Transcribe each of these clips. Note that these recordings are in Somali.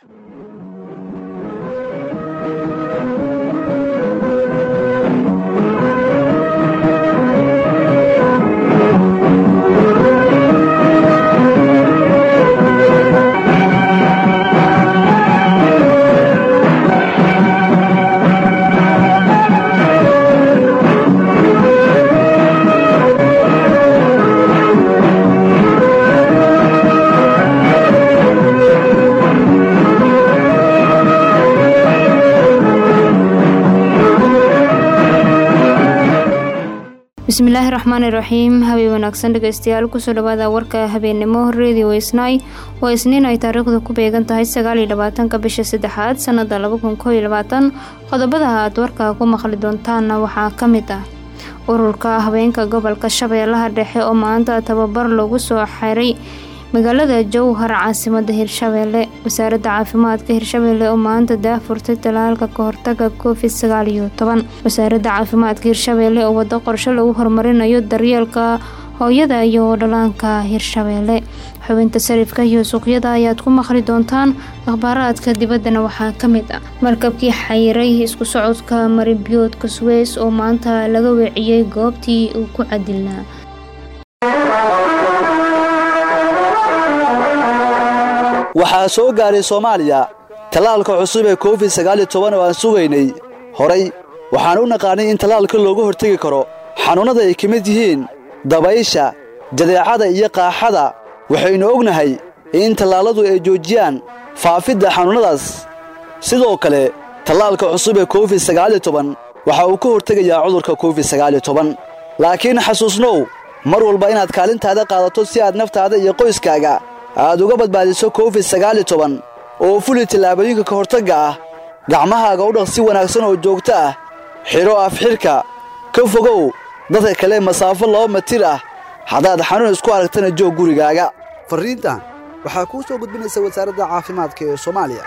bismillaahi raxmaani raxiim habeen wanaagsan dhegeystayaal kusoo dhawaada warka habeennimo radio isnay waa isniin ay taariikhdu ku beegan tahay sagaaliyo labaatanka bisha saddexaad sanada laba kun koo iyo labaatan qodobada aad warka ku maqli doontaanna waxaa ka mid ah ururka habeenka gobolka shabeellaha dhexe oo maanta tababar lagu soo xiray magaalada jowhar caasimada hirshabeelle wasaaradda caafimaadka hirshabeelle oo maanta daafurtay talaalka kahortaga covid sagaal iyo toban wasaaradda caafimaadka hirshabeelle oo wado qorshe lagu horumarinayo daryeelka hooyada iyo dhalaanka hirshabeelle xubinta sarifka iyo suuqyada ayaad ku maqli doontaan akhbaaraadka dibaddana waxaa ka mid ah markabkii xayiray isku socodka maribiyoodka suweys oo maanta laga weeciyey goobtii uu ku cadilnaa waxaa soo gaaray soomaaliya tallaalka cusub ee covid sagaaliyo toban oo aan sugaynay horay waxaan u naqaanay in tallaalka looga hortegi karo xanuunnada ay ka mid yihiin dabaysha jadeecada iyo qaaxada waxaynu ognahay in tallaalladu ay joojiyaan faafidda xanuunnadaas sidoo kale tallaalka cusub ee covid sagaaliyo toban waxa uu ka hortegayaa cudurka covid sagaaliyo toban laakiin xasuusnow mar walba inaad kaalintaada qaadato si aad naftaada iyo qoyskaaga aad uga badbaadiso covid sagaaliyo toban oo fuli tallaabooyinka ka hortagga ah gacmahaaga u dhaq si wanaagsan oo joogto ah xidho afxidhka ka fogow dadka kale masaafo laba matir ah haddaad xanuun isku aragtana joog gurigaaga farriintan waxaa kuu soo gudbinaysa wasaaradda caafimaadka ee soomaaliya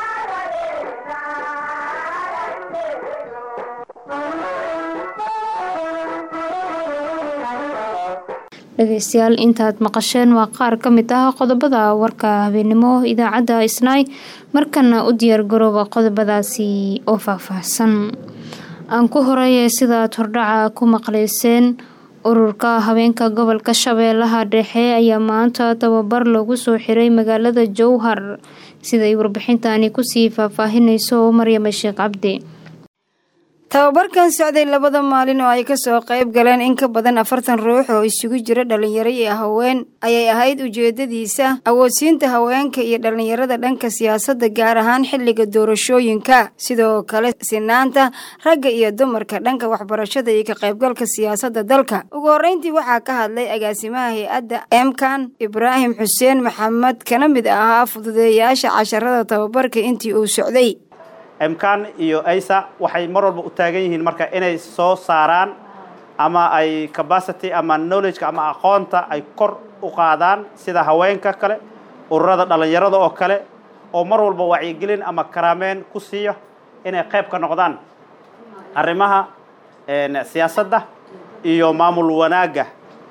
dhegeystayaal intaad maqasheen waa qaar ka mid ah qodobada warka habeennimo idaacadda isnaay markana u diyaargarooba qodobadaasi oo faahfaahsan aan ku horeeye sidaad hordhaca ku maqleyseen ururka habeenka gobolka shabeellaha dhexe ayaa maanta tababar lagu soo xiray magaalada jowhar siday warbixintani kusii faahfaahinayso maryama sheekh cabdi tababarkan socday labada maalin oo ay kasoo qayb galeen in ka badan afartan ruux oo isugu jira dhalinyaro iyo haween ayay ahayd ujeedadiisa awoodsiinta haweenka iyo dhalinyarada dhanka siyaasadda gaar ahaan xilliga doorashooyinka sidoo kale sinaanta ragga iyo dumarka dhanka waxbarashada iyo ka qaybgalka siyaasadda dalka ugu horreyntii waxaa ka hadlay agaasimaha hay-adda emkan ibraahim xuseen maxamed kana mid ahaa fududeeyaasha casharada tababarka intii uu socday emkan iyo aysa waxay mar walba u taagan yihiin marka inay soo saaraan ama ay capacity ama knowledgeka ama aqoonta ay kor u qaadaan sida haweenka kale ururada dhalinyarada oo kale oo mar walba wacyigelin ama karaameyn ku siiya inay qayb ka noqdaan arrimaha siyaasadda iyo maamul wanaagga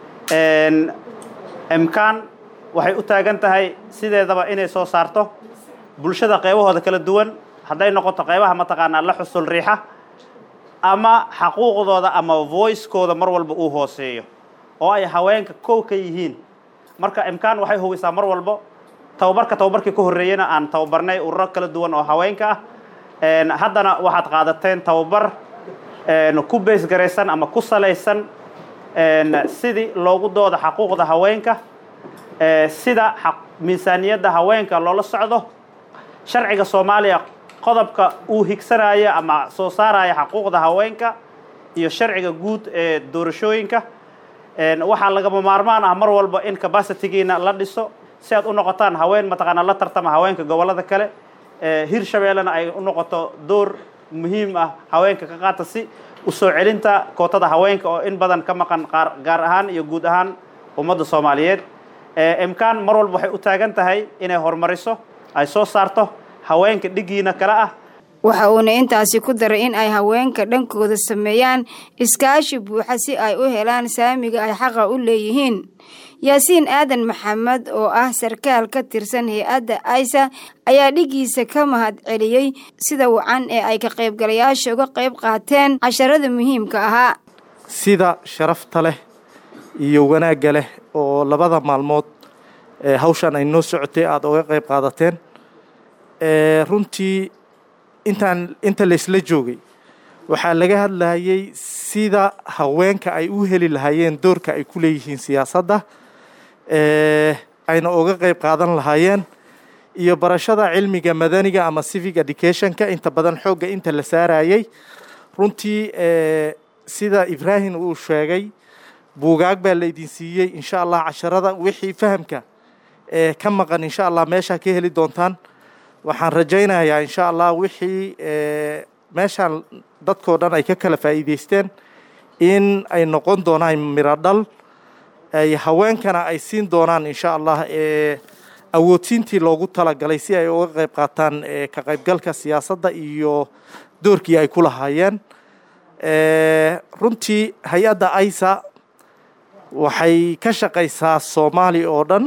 emkan waxay u taagan tahay sideedaba inay soo saarto bulshada qaybahooda kala duwan hadday noqoto qaybaha mataqaanaa la xusul riixa ama xaquuqdooda ama voicekooda mar walba uu hooseeyo oo ay haweenka kow ka yihiin marka imkaan waxay hubisaa mar walbo tababarka tababarkii ka horreeyena aan tababarnay ururo kala duwan oo haweenka ah haddana waxaad qaadateen tababar ku beesgaraysan ama ku salaysan sidii loogu dooda xaquuqda haweenka sida miisaaniyadda haweenka loola socdo sharciga soomaaliya qodobka uu higsanaya ama soo saaraya xaquuqda haweenka iyo sharciga guud ee doorashooyinka waxaa lagama maarmaan ah mar walba in capacitygiina la dhiso si aad u noqotaan haween mataqaanaa la tartama haweenka gobollada kale hirshabeellena ay u noqoto door muhiim ah haweenka ka qaata si usoo celinta kootada haweenka oo in badan ka maqan gaar ahaan iyo guud ahaan ummadda soomaaliyeed imkaan mar walba waxay u taagan tahay inay horumariso ay soo saarto haweenka dhigiina kale ah waxa uuna intaasi ku daray in ay haweenka dhankooda sameeyaan iskaashi buuxa si ay u helaan saamiga ay xaqa u leeyihiin yaasiin aadan maxamed oo ah sarkaal ka tirsan hay-adda aysa ayaa dhigiisa ka mahad celiyey sida wacan ee ay ka qaybgalayaasha uga qayb qaateen casharada muhiimka ahaa sida sharafta leh iyo wanaagga leh oo labada maalmood ee hawshan ay noo socotay aada uga qayb qaadateen runtii intaan inta laysla joogay waxaa laga hadlayay sida haweenka ay u heli lahaayeen doorka ay ku leeyihiin siyaasadda ayna uga qayb qaadan lahaayeen iyo barashada cilmiga madaniga ama civic educationka inta badan xoogga inta la saarayay runtii sida ibraahim uu sheegay buugaag baa laydin siiyey insha allah casharada wixii fahamka ka maqan insha allah meeshaa ka heli doontaan waxaan rajaynayaa insha allah wixii meeshaan dadkoo dhan ay ka kala faa'iideysteen in ay noqon doonaan miro dhal ay haweenkana ay siin doonaan insha allah awoodsiintii loogu talagalay si ay uga qayb qaataan ka qaybgalka siyaasadda iyo doorkii ay ku lahaayeen runtii hay-adda aisa waxay ka shaqaysaa soomaaliya oo dhan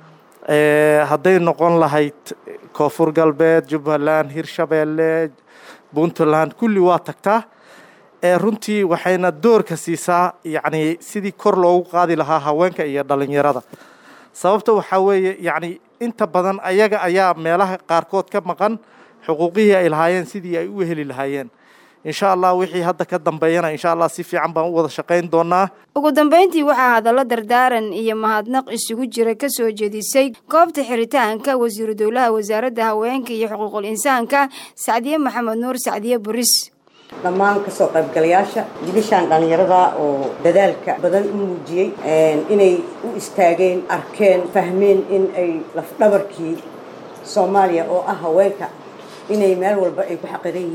hadday noqon lahayd koonfur galbeed jubbaland hirshabeelle puntland kulli waa tagtaa runtii waxayna doorka siisaa yacni sidii kor loogu qaadi lahaa haweenka iyo dhalinyarada sababta waxaa weeye yacni inta badan ayaga ayaa meelaha qaarkood ka maqan xuquuqihii ay lahaayeen sidii ay u heli lahaayeen insha allah wixii hadda ka dambeeyana insha allah si fiican baan u wada shaqayn doonaa ugu dambeyntii waxaa hadallo dardaaran iyo mahadnaq isugu jira ka soo jeedisay goobta xiritaanka wasiiru dowlaha wasaaradda haweenka iyo xuquuqul insaanka sacdiye maxamed nuur sacdiye buris dhammaan kasoo qaybgalayaasha jibishaan dhallinyarada oo dadaalka badan u muujiyey inay u istaageen arkeen fahmeen in ay lafdhabarkii soomaaliya oo ah haweenka inay meel walba ay ku xaqiran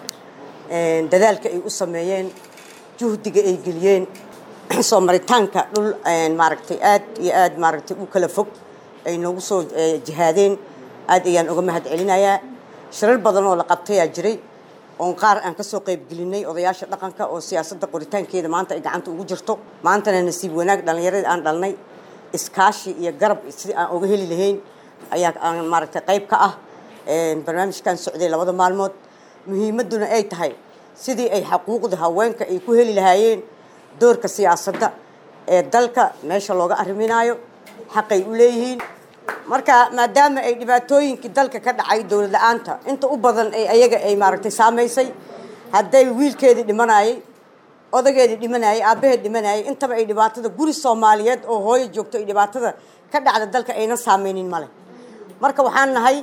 yihiin dadaalka ay u sameeyeen juhdiga ay geliyeen soo maritaanka dhul maaragtay aad iyo aad maaragtay u kala fog ay noogu soo jihaadeen aad ayaan uga mahad celinayaa shirar badan oo la qabtayaa jiray oon qaar aan kasoo qaybgelinay odayaasha dhaqanka oo siyaasadda qoritaankeeda maanta ay gacanta ugu jirto maantana nasiib wanaag dhallinyaradii aan dhalnay iskaashi iyo garab sidii aan uga heli lahayn ayaa aan maaragtay qayb ka ah barnaamijkan socday labada maalmood muhiimadduna ay tahay sidii ay xaquuqda haweenka ay ku heli lahaayeen doorka siyaasadda ee dalka meesha looga arriminaayo xaqay u leeyihiin marka maadaama ay dhibaatooyinkii dalka ka dhacay dowlad la-aanta inta u badan ay ayaga ay maaragtay saamaysay hadday wiilkeedii dhimanayay odageedii dhimanayay aabbaheed dhimanayay intaba ay dhibaatada guri soomaaliyeed oo hooyo joogto ay dhibaatada ka dhacda dalka aynan saameynin male marka waxaan nahay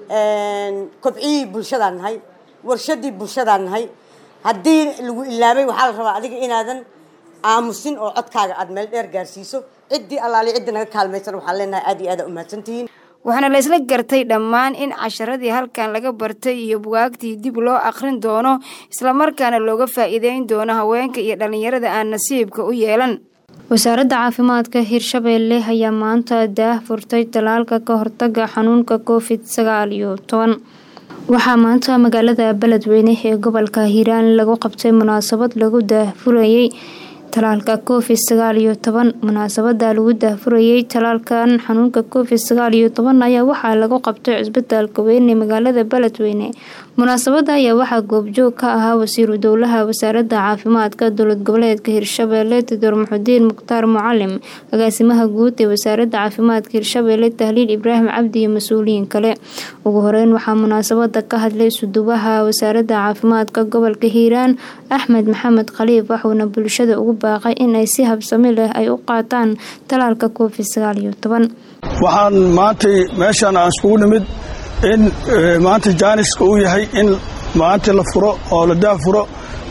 kobciyii bulshadaan nahay warshadii bulshadaan nahay haddii lagu ilaabay waxaa la rabaa adiga inaadan aamusin oo codkaaga aada meel dheer gaarsiiso ciddii allaali ciddii naga kaalmaysan waxaan leenahay aad iyo aad aa umahadsantihiin waxaana la isla gartay dhammaan in casharadii halkan laga bartay iyo bugaagtii dib loo akhrin doono islamarkaana looga faa'iideyn doono haweenka iyo dhallinyarada aan nasiibka u yeelan wasaaradda caafimaadka hirshabeelle ayaa maanta daah furtay talaalka ka hortaga xanuunka covid sagaal iyo toban waxaa maanta magaalada beledweyne ee gobolka hiiraan lagu qabtay munaasabad lagu daahfurayey talaalka covid sagaal iyo toban munaasabada lagu daahfurayey talaalkan xanuunka covid sagaal iyo toban ayaa waxaa lagu qabtay cisbitaalka weyn ee magaalada beledweyne munaasabada ayaa waxaa goobjoog ka ahaa wasiiru dowlaha wasaaradda caafimaadka dowlad goboleedka hirshabeelle doctor muxudiin mukhtaar mucalim agaasimaha guud ee wasaaradda caafimaadka hirshabeelle tahliil ibraahim cabdi iyo mas-uuliyiin kale ugu horeyn waxaa munaasabada ka hadlay sudubaha wasaaradda caafimaadka gobolka hiiraan axmed maxamed khaliif waxuuna bulshada ugu baaqay in ay si habsami leh ay u qaataan talaalka covid sagaal iyo toban waxaan maantay meeshaan aan iskugu nimid in maanta jaaniska uu yahay in maanta la furo oo la daafuro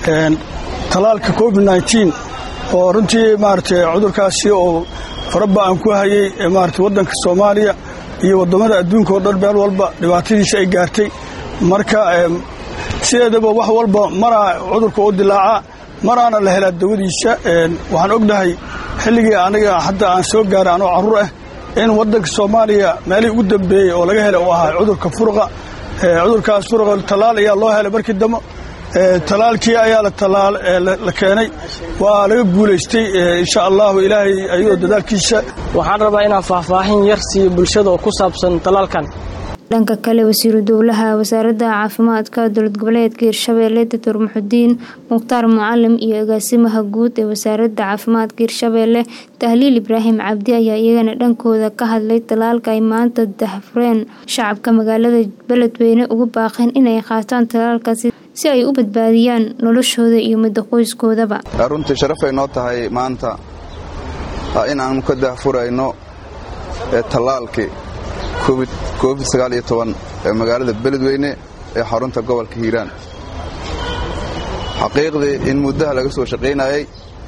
talaalka covid nneteen oo runtii maaragtay cudurkaasi oo faraba'an ku hayay maarata waddanka soomaaliya iyo waddamada adduunka oo dhan meel walba dhibaatadiisa ay gaartay marka sideedaba wax walba maraa cudurka u dilaacaa maraana la helaa dawadiisa waxaan ognahay xilligii aniga hadda aan soo gaaray anoo carruur ah in waddanka soomaaliya meelihii ugu dambeeyey oo laga helay uu ahaa cudurka furuqa cudurkaas furuqa tallaal ayaa loo helay markii dambe talaalkii ayaa la keenay waa laga guulaystay insha allahu ilaahay ayuu dadaalkiisa waxaan rabaa inaan faahfaahin yar siiyo bulshada oo ku saabsan talaalkan dhanka kale wasiiru dowlaha wasaaradda caafimaadka dowlad goboleedka hirshabeelle doctor muxudiin mukhtaar mucalim iyo agaasimaha guud ee wasaaradda caafimaadka hirshabeelle tahliil ibraahim cabdi ayaa iyagana dhankooda ka hadlay talaalka ay maanta dahfureen shacabka magaalada beledweyne ugu baaqeen inay qaataan talaalkaasi si ay u badbaadiyaan noloshooda iyo midda qoyskoodaba runtii sharafay noo tahay maanta in aanu ka dahfurayno tallaalkii covid ee magaalada beledweyne ee xarunta gobolka hiiraan xaqiiqdii in muddaha laga soo shaqaynayay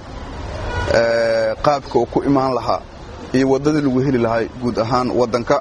qaabka uu ku imaan lahaa iyo waddadii lagu heli lahay guud ahaan waddanka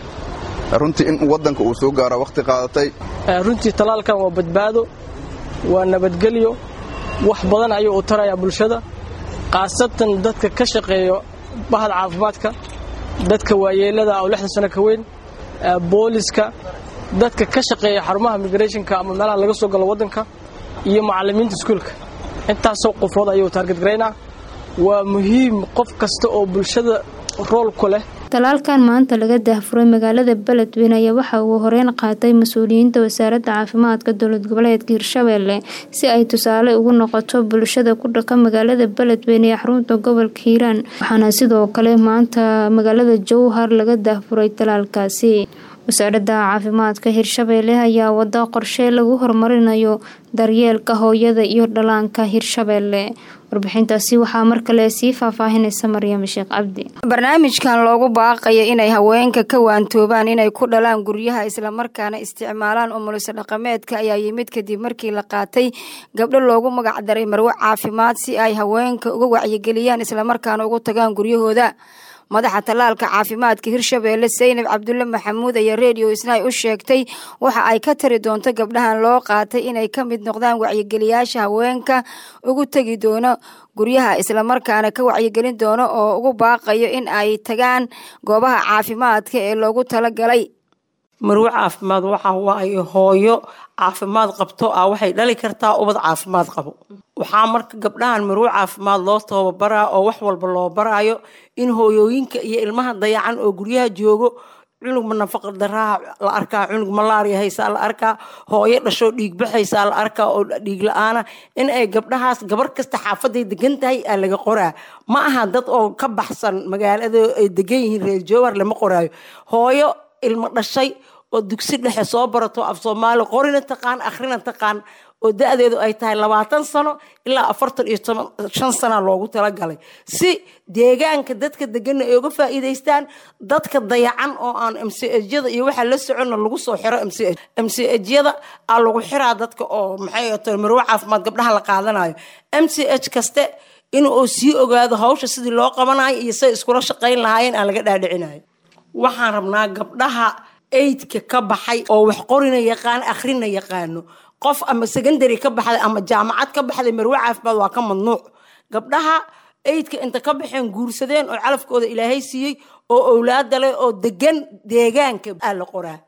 runtii in waddanka uu soo gaara wakhti qaadatay runtii talaalkan waa badbaado waa nabadgelyo wax badan ayuu u tarayaa bulshada khaasatan dadka ka shaqeeyo bahda caafimaadka dadka waayeelada oo lixdan sano ka weyn booliska dadka ka shaqeeya xarumaha migrationka ama meelaha laga soo galo waddanka iyo macallimiinta iskuulka intaasoo qofood ayuu taarget garaynaa waa muhiim qof kasta oo bulshada rool ku leh talaalkan maanta laga dahfuray magaalada beledweyne ayaa waxa uu horeyn qaatay mas-uuliyiinta wasaaradda caafimaadka dowlad goboleedka hirshabeelle si ay tusaale ugu noqoto bulshada ku dhaqa magaalada beledweyne ee xarunta gobolka hiiraan waxaana sidoo kale maanta magaalada jowhar laga dahfuray talaalkaasi wasaaradda caafimaadka hirshabeelle ayaa wada qorshe lagu horumarinayo daryeelka hooyada iyo dhalaanka hirshabeelle warbixintaasi waxaa mar kale sii faahfaahinaysa maryam sheekh cabdi barnaamijkan loogu baaqayo inay haweenka ka waantoobaan inay ku dhalaan guryaha islamarkaana isticmaalaan umuliso dhaqameedka ayaa yimid kadib markii la qaatay gabdho loogu magac daray marwo caafimaad si ay haweenka uga wacyigeliyaan islamarkaana ugu tagaan guryahooda madaxa tallaalka caafimaadka hirshabeelle saynab cabdulle maxamuud ayaa redio isnaay u sheegtay waxa ay ka tari doonto gabdhahan loo qaatay inay ka mid noqdaan wacyigeliyaasha haweenka ugu tegi doono guryaha islamarkaana ka wacyigelin doono oo ugu baaqayo in ay tagaan goobaha caafimaadka ee loogu talagalay marwo caafimaad waxa waaye hooyo caafimaad qabto ah waxay dhali kartaa ubad caafimaad qabo waxaa marka gabdhahan marwo caafimaad loo tababaraa oo wax walba loo baraayo in hooyooyinka iyo ilmaha dayacan oo guryaha joogo cunug ma nafaqa daraa la arkaa cunug malaariya haysaa la arkaa hooyo dhashoo dhiig baxaysaa la arkaa oo dhiig la-aana in ay gabdhahaas gabar kasta xaafaday degan tahay aa laga qoraa ma aha dad oo ka baxsan magaalada ay degan yihiin reer jowhar lama qoraayo hooyo ilmo dhashay oo dugsi dhexe soo barato af soomaali qorina taqaan akhrina taqaan oo da-deedu ay tahay labaatan sano ilaa afartan iyo shan sana loogu talagalay si deegaanka dadka degana ay uga faa'iidaystaan dadka dayacan oo aan mcjyada iyo waxaa la soconna lagu soo xiro mcjyada aa lagu xiraa dadka oo maxay ta marwo caafimaad gabdhaha la qaadanayo mch kaste in uu sii ogaado hawsha sidii loo qabanayo iyo say iskula shaqayn lahaayeen aan laga dhaadhicinayo waxaan rabnaa gabdhaha aidka ka baxay oo wax qorina yaqaan akhrina yaqaano qof ama secondary ka baxday ama jaamacad ka baxday marwo caafimaad waa ka mamnuuc gabdhaha aidka inta ka baxeen guursadeen oo calafkooda ilaahay siiyey oo owlaada leh oo degan deegaanka aa la qoraa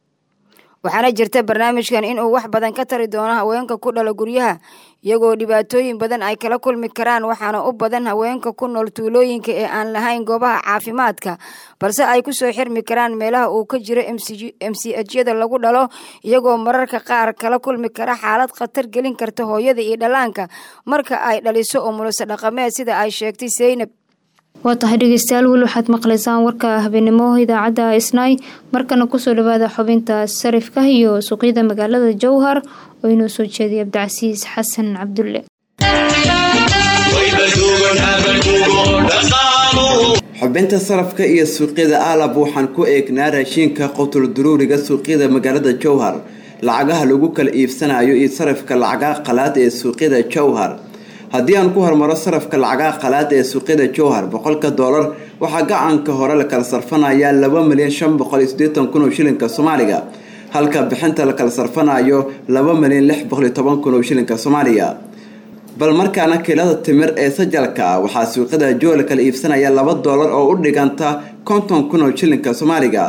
waxaana jirta barnaamijkan inuu wax badan ka tari doono haweenka ku dhala guryaha iyagoo dhibaatooyin badan ay kala kulmi karaan waxaana u badan haweenka ku nool tuulooyinka ee aan lahayn goobaha caafimaadka balse ay kusoo xirmi karaan meelaha uu ka jiro mchyada lagu dhalo iyagoo mararka qaar kala kulmi kara xaalad khatar gelin karta hooyada iyo dhallaanka marka ay dhaliso umuliso dhaqameed sida ay sheegtay saynab waa tahay dhegeystayaal weli waxaad maqlaysaan warka habeenimo idaacadda isnaay markana kusoo dhawaada xubinta sarifka iyo suuqyada magaalada jowhar oo inoo soo jeeday cabdicasiis xasan cabdulle xubinta sarafka iyo suuqyada aalab waxaan ku eegnaa raashiinka qotul duruuriga suuqyada magaalada jowhar lacagaha lagu kala iibsanayo iyo sarafka lacagaha qalaad ee suuqyada jowhar haddii aan ku hormaro sarafka lacagaha qalaad ee suuqyada jowhar boqolka doolar waxaa gacanka hore la kala sarfanayaa laba milyan shan boqol iyo siddeetan kun oo shilinka soomaaliga halka bixinta la kala sarfanayo laba milyan lix boqol iyo toban kun oo shilinka soomaaliga bal markaana kiilada timir ee sajalka ah waxaa suuqyada jowhar kala iibsanaya laba doolar oo u dhiganta konton kun oo shilinka soomaaliga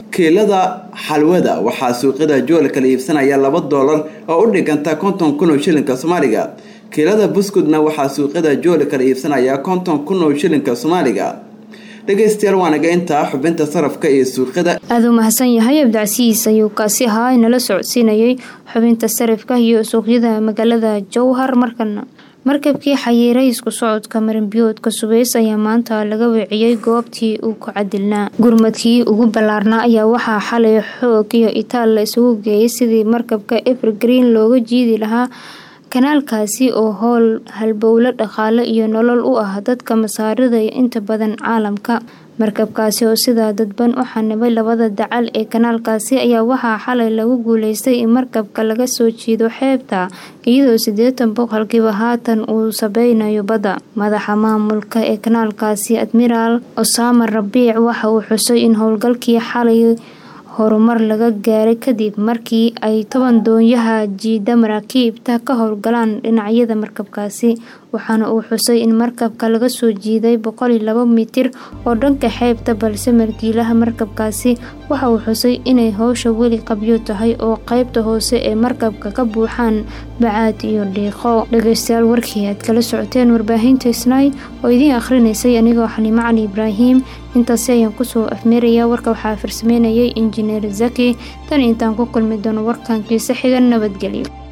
kiilada xalwada waxaa suuqyada jool kala iibsanaya laba doolar oo u dhiganta konton kun oo shilinka soomaaliga kiilada buskudna waxaa suuqyada jool kala iibsanaya konton kun oo shilinka soomaaliga dhegeystayaal waanaga intaa xubinta sarafka iyo suuqyada aada u mahadsan yahay abdicasiis ayuu kaasi ahaa inala socodsiinayay xubinta sarifka iyo suuqyada magaalada jowhar markana markabkii xayiiray isku socodka marinbiyoodka subeys ayaa maanta laga weeciyey goobtii uu ku cadilnaa gurmadkii ugu ballaarnaa ayaa waxaa xalay xoog iyo itaal la isugu geeyay sidii markabka evergreen looga jiidi lahaa kanaalkaasi oo howl halbowlo dhaqaale iyo nolol u ah dadka masaarida iyo inta badan caalamka markabkaasi oo sidaa dadban u xanibay labada dacal ee kanaalkaasi ayaa waxaa xalay lagu guuleystay in markabka laga soo jiido xeebta iyadoo siddeetan boqolkiiba haatan uu sabeynayo badda madaxa maamulka ee kanaalkaasi admiraal osama rabiic waxa uu xusay in howlgalkii xalay horumar laga gaaray kadib markii ay toban doonyaha jiida maraakiibta ka howlgalaan dhinacyada markabkaasi waxaana uu xusay in markabka laga soo jiiday boqoliyo laba mitir oo dhanka xeebta balse markiilaha markabkaasi waxa uu xusay inay howsha weli qabyo tahay oo qeybta hoose ee markabka ka buuxaan bacaad iyo dhiiqo dhageystayaal warkii aad kala socoteen warbaahinta isnaay oo idiin akhrinaysay anigoo xaliimo cali ibraahim intaasi ayaan kusoo afmeerayaa warka waxaa farsameynayay injineer zaki tan intaan ku kulmi doono warkankiisa xigan nabadgelyo